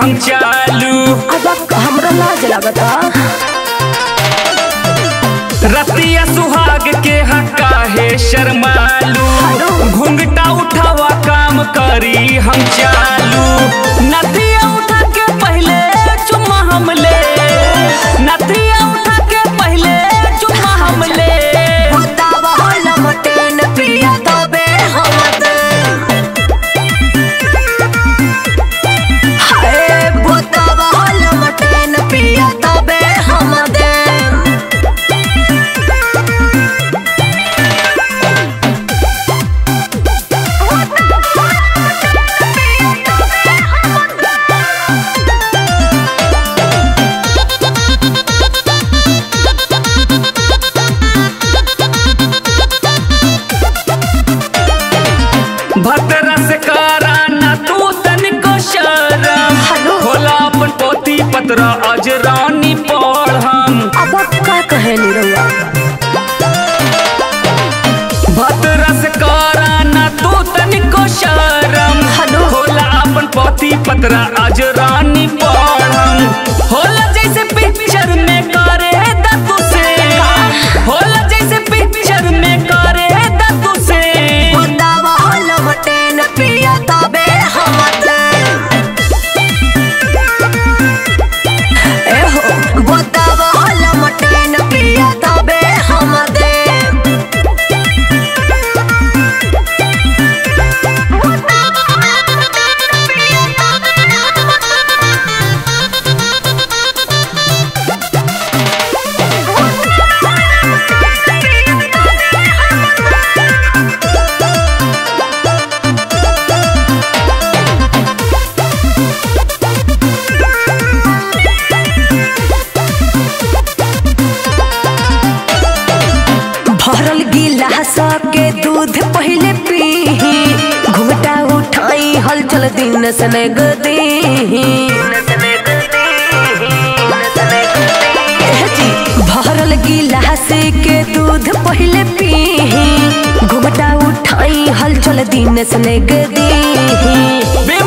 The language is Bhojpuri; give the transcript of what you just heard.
हम चालू अब हमरा लाज लगता रतिया सुहाग के हक्का है शर्मालू घुंघटा उठावा काम करी हम चालू नदिया उठा के पहले चुम्मा हम ले नदिया उठा के पहले चुम्मा हम ले बतावा होला मटेन पिया तबे हम दे हाय बतावा होला मटेन पिया तबे हम दे भतरा से करा ना तू तनिको शरम हेलो। होला अपन पोती पतरा अजरानी पढ़ हम अब का कहे निरौआ भतरा से करा ना तू तनिको शरम हेलो। होला अपन पोती पतरा अजरानी पढ़ हम होला जैसे पिक्चर में करे दतु से होला जैसे पिक्चर में करे दतु से बतावा होला मटेन पिया तबे हम दे एहो बतावा होला मटेन पिया तबे हम दे भरल गिलास के दूध पहले पी घुमटा उठाई हलचल दिन सने गदी भरल गिलास के दूध पहले पी घुमटा उठाई हलचल दिन सने गदी बेम